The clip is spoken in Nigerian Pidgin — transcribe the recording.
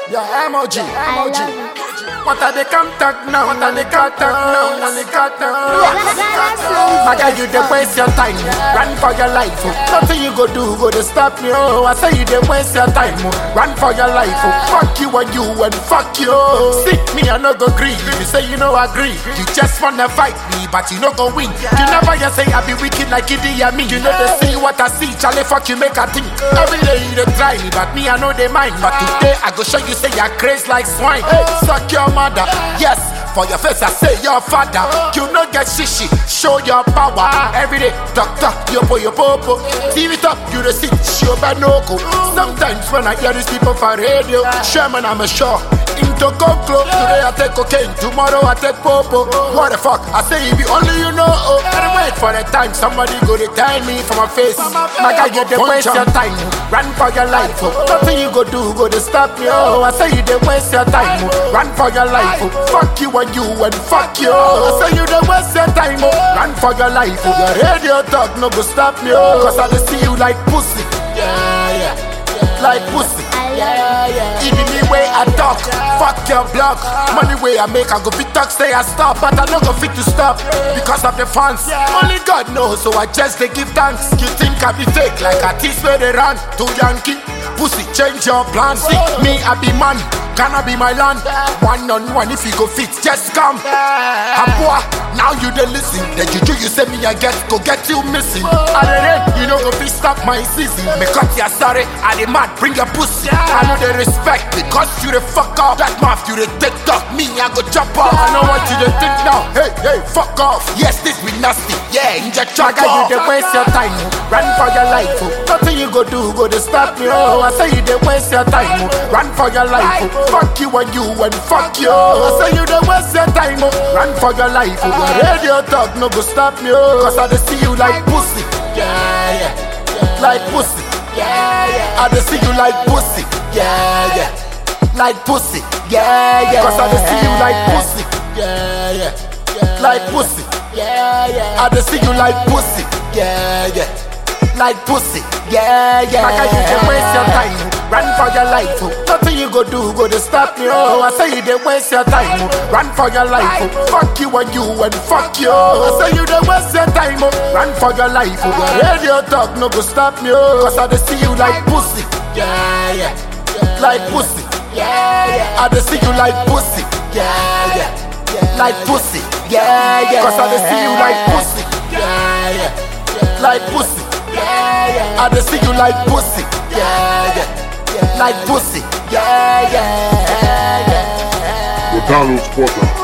Yeah, emoji, I emoji. love it. What are they contact now? What are they contact now? What are they contact now? My guy, you dey waste your time, oh. run for your life. Oh. Nothing you go do go to stop me. Oh, I say you dey waste your time, oh. run for your life. Oh. Fuck you and you and fuck you. See me, I no go agree. You say you no agree. You just wanna fight me, but you no go win. You never just say I be wicked like Idi Amin. You know they see what I see, Charlie. Fuck you, make a think. Every day you dey try me, but me I know they mind. But today I go show you say you're crazy like swine. Hey, suck your mother, yes. For your face, I say your father. You no get shishi, show your power. Every day, doctor, yo po yo popo. TV top, you the sit, show banoko. Sometimes when I hear these people for radio, Sherman, I'm a sure. Into conclo, today I take cocaine, tomorrow I take popo. What the fuck? I say if you only you know. Oh, gotta wait for the time somebody go to tell me for my face. My guy, you dey waste your time, oh. run for your life. Oh. Nothing you go do go to stop me. Oh, I say you dey waste your time, oh. run for your life. Oh. Fuck you and you and fuck you. I say you dey waste your time, oh. run for your life. Oh. Your radio talk no go stop me. Oh. Cause I dey see you like pussy. Yeah, yeah. Like pussy. Yeah, yeah. It be me way I talk, fuck your block. Money way I make, I go fit talk, say I stop, but I no go fit to stop because of the fans. Only God knows, so I just they give thanks. You think I be fake like a tease where they run to Yankee? Pussy, change your plans. See me, I be man, cannot be my land. One on one, if you go fit, just come. Abua, now you dey listen. The juju you say me I get, go get you missing. I dey rain, you know go fit stop my season. Me cut your sorry, I dey mad, bring your pussy. I know they respect because you the fuck up. That mouth you the take talk, me I go jump off. I know what you dey think now. Hey, hey, fuck off. Yes, this be nasty. Yeah, inject your guy, you dey waste your time. oh. Run for your life. Oh. Nothing you go do go to stop me. Oh, I say you dey waste your time. Oh. Run for your life. Oh. Fuck you and you and fuck you. I say you dey waste your time. Oh. Run for your life. Oh. Your radio talk no go stop me. Oh. Cause I dey see you like pussy. Yeah, yeah. Like pussy. Yeah, yeah. I dey see you like pussy. Yeah, yeah. Like pussy. Yeah, yeah. Cause I dey see you like pussy. Yeah, yeah. Like pussy. Yeah, yeah. I dey see you like pussy. Yeah, yeah. Like pussy. Yeah, yeah. Like you dey waste your time. oh. Run for your life. Oh. Nothing you go do go to stop me. Oh, I say you dey waste your time. Oh. Run for your life. Oh. Fuck you and you and fuck you. I say you dey waste your time. Oh. Run for your life. Oh. Your radio talk no go stop me. Oh. Cause I dey see you like pussy. Yeah, yeah. Like pussy. Yeah, yeah. I dey see you like pussy. Yeah, yeah. Like pussy. Yeah, yeah. Cause I dey see you like pussy. Yeah, yeah. Like pussy. Yeah, yeah. I dey see you like pussy. Yeah, yeah. Like pussy. Yeah, yeah. yeah. The Donald's Quarter.